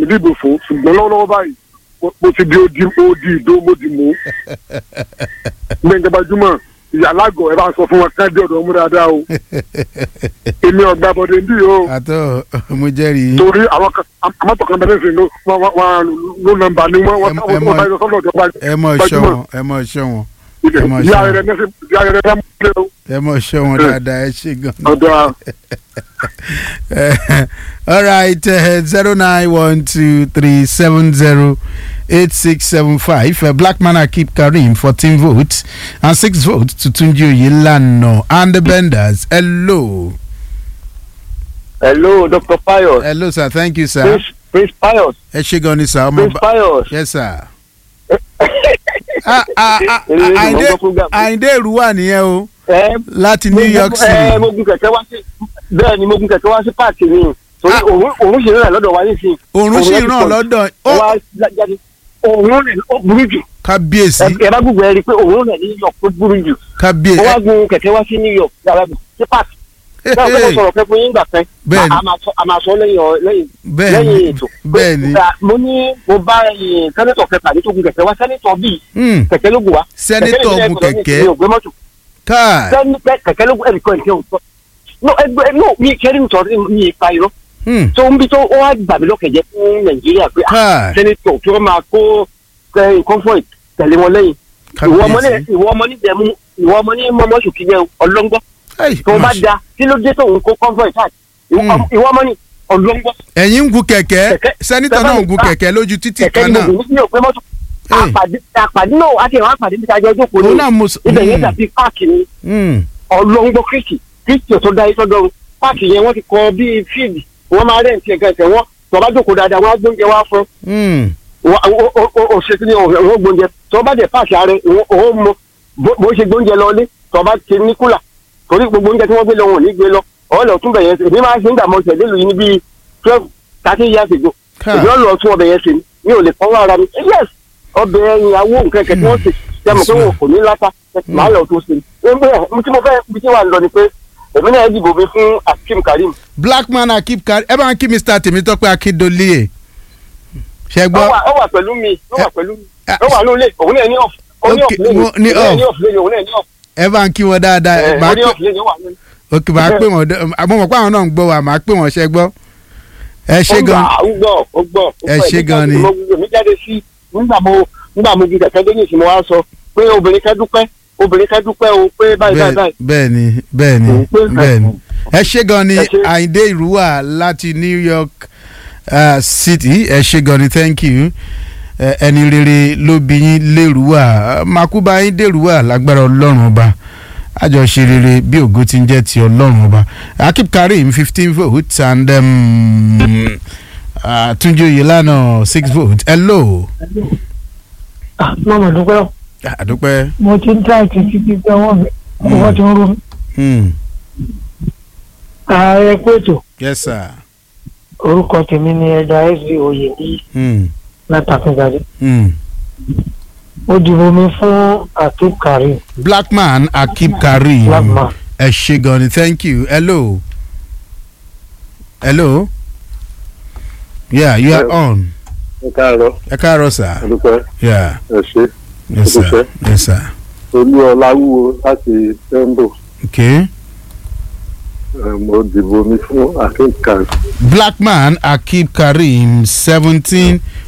dìbò fún ṣùgbọ́n lọ́wọ́lọ́wọ́ báyìí mo- mo ti di odi odi ìdó mo di mú gbẹ̀ngàn gbajúmọ̀ ìyá alágọ̀ ẹ bá sọ fún wọn ká dé ọ̀dọ̀ mú dáadáa o èmi ọ̀gbà bọ̀dé ndí o àtọ mo jẹ́rìí torí àwọn kan àmọ́tò kan bẹ̀rẹ̀ sí ló wọn wọn ló nọ́mbà ni wọn wọn Ẹ- ẹ wọn mọ- bá yọ sọ́dọ̀ ọ̀dọ̀ ẹ mọ̀ ṣọ́ wọn ẹ mọ̀ ṣọ́ wọn ẹ mọ̀ ìyá ṣọ́ rẹ̀ nẹ́sẹ̀ ìyá rẹ̀ nẹ́sẹ̀ mú o ẹ mọ̀ ṣọ́ wọn dáadáa ẹ ṣe gan. ọ̀dọ̀ all right zero nine one two three seven zero eight six seven five uh, black man akip karim fourteen votes and six votes to tunji oyelano and the benders hello hello dr pius hello sir thank you sir prince prince pius ẹ ṣe gan ni sir ọmọ prince ba pius. yes sir. Ah, ah, ah, Èmi ni mo Àyìndé gbọ́ program. Àyìndé ìrúwà nìyẹn o ẹ láti New York ẹ City. mo gun kẹ̀kẹ́ wá sí bẹ́ẹ̀ ni mo gun kẹ̀kẹ́ wá sí páàkì ni torí Ah. òun òun ṣe rẹ̀ lọ́dọ̀ wa nísìnyí. òòrùn sì yẹn ti ràn pọ̀ jù. lọ́dọ̀ ó ó wá jáde òun rẹ̀ ó burú jù kábíyèsí ẹ ẹ bá gbogbo ẹ rí i pé òun rẹ̀ ní New York ó burú jù ó wá kábíyèsí gun kẹ̀kẹ́ wá sí New York yàrá mi sí páàkì báwo pé mo sọ̀rọ̀ fẹ́ fún yín gbà fẹ́ Bẹ́ẹ̀ni. a máa sọ a máa sọ lẹ́yìn ọ- lẹ́yìn bẹ́ẹ̀ni lẹ́yìn ètò bẹ́ẹ̀ni Pé, mo ní mo bá ẹ̀yin sẹ́nitọ̀ kẹta ní tó gun kẹ̀kẹ́ wá sẹ́nitọ̀ bíi Hmm, kẹ̀kẹ́ ló gùn wá sẹ́nitọ̀ Kẹ̀kẹ́ lè gun jẹ́ ẹ̀kọ́ kẹ̀kẹ́ ní ògbé mọ́tò káà sẹ́ni pẹ́ kẹ̀kẹ́ ló gùn ẹnìkan ẹnìkan òtọ́ no ẹgbẹ́ no mi kẹ́rin nítorí mi ipa irọ́ Hmm, tó ń bí tó ó wá gbà mí lọ́kẹ̀jẹ́ fún nàìjíríà pé ah, káà sẹ́nitọ̀ tí wọ́n máa kó ẹ, comfort tẹ̀lé wọn lẹ́yìn ìwọ ọmọ ní kábíyèsí ìwọ ọmọ ní dẹ̀mú ìwọ ọmọ ní mọ́mọ́ sùn kíjẹ ọlọ́ngbọ́ Ai, tó bá máṣe- da kí ló dé tó ń kó comfort káàkiri ìwọ Hmm. ọmọ- ìwọ ọmọ ní ọlọ́ngbọ́ ẹ̀yin ń gun kẹ̀kẹ́ Kẹ̀kẹ́- sẹ́nitọ̀ náà ń gun Ah. kẹ̀kẹ́ lójú títì kẹ̀kẹ́ kan ní náà mo ní òpé mọ́tò Hey. àpàdé àpàdé náà àti ìwọ̀n àpàdé níta jọ jókòó òun ní náà mo sọ ibẹ̀ yẹn Hmm, dàbí páàkì ni hmm, ọlọ́ngbọ́ kristi kristi tó dá yìí tọ́jọ́ páàkì yẹn wọ́n ti kọ́ bíi fíìdì wọ́n máa rẹ̀ ń tiẹ̀ gẹ̀ẹ́sẹ̀ wọ́n tọ́ba jókòó dáadáa wọ́n á gbóúnjẹ wá fún hmm, òṣèlú ní òun gbóúnjẹ tọ́ba dẹ̀ páàkì ààrẹ òun mọ bó- bó ṣe gbóúnjẹ lọ lé tọ́ba ti ní kúlà torí gbogbo oúnjẹ tí wọ́n gbé lọ wọn ò ní gbé lọ ọ̀ọ́lẹ̀ tún bẹ̀yẹn sí èmi máa ń ṣe ń dààmú ọ̀sẹ̀ nílùú yìí ní bíi twelve thirteen years ago káà èmi ọ̀lọ́ tún ọbẹ̀ yẹn sí mi ò lè fọwọ́ ara mi yes ọbẹ̀ ìyàwó nǹkan kẹ̀ tí wọ́n sè ṣe mọ̀ pé wọn kò ní láta màá lọ tó ṣe ẹgbẹ́ tí mo fẹ́ ibi tí wà ń lọ ni pé èmi náà dìbò mi fún Akeem Karim black man akip karim ẹ bá ń kí mr tèmítọ́pẹ́ akíndolíye ṣe ó gbọ́ wà ó wà pẹ̀lú mi ó wà pẹ̀lú mi Ah, ó wà lóòlẹ̀ òun náà ní off ó ní off Okay, lẹ́yìn mo- ní òun náà off. ní off lẹ́yìn òun náà ní off ẹ bá ń kí wọn dáadáa ẹ̀ Màá ó ní pè- off lẹ́yìn ó wà lóòlẹ̀. ok màá pè wọn dé- àmọ́ mọ̀ pé àwọn náà ń gbọ́ wa màá pè wọ́n ṣe gbọ́ ẹ ṣe gan ó gbọ́ ó gbọ́ ó Ẹ gbọ́. ṣé Èmi gan ni. jáde- mo- èmi jáde sí nígbà mo nígbà mo ju kẹ̀kẹ́ dé ní ìsìn mo wá sọ pé obìnrin kẹ́ dúpẹ́ obìnrin kẹ́ dúpẹ́ o pé báyìí báyìí báyìí bẹ́ẹ̀ ni bẹ́ẹ̀ ni Òun pé bẹ́ẹ̀ ni ẹ ṣe gan ni Ẹ ṣé. àyíndé ìrúwà láti new york uh, city ẹ ṣe gan ni thank you Ẹ- ẹni rere ló bí yín lérúwà makuba yín dèrúwà lágbára ọlọ́run ọba àjọṣe rere bí ògo ti ń jẹ́ ti ọlọ́run ọba akip karim fifteen votes and um, uh, túnjí oyèlànà six votes hello. mọ̀mọ́ dúpẹ́ àdúpẹ́. mo ti ń dá ìtìtì títí ọwọ́ mi ọwọ́ ti ń rú mi. Hmm. ààrẹ pẹ̀tọ̀ yes sir. orúkọ tèmi ni ẹja sb oyè ní Hmm. látàkùnjáde Hmm. ó dìbò mi fún Akeem Karim black man akip karim black man ẹ ṣe gan ni thank you hello hello yeah you are on ẹ káàárọ̀ ẹ káàárọ̀ sir adúpẹ́ yeah ẹ ṣe yes sir Adúpẹ́. yes sir olú ọláwúwo láti tembo okay mo dìbò mi fún akínkà black man akip karim seventeen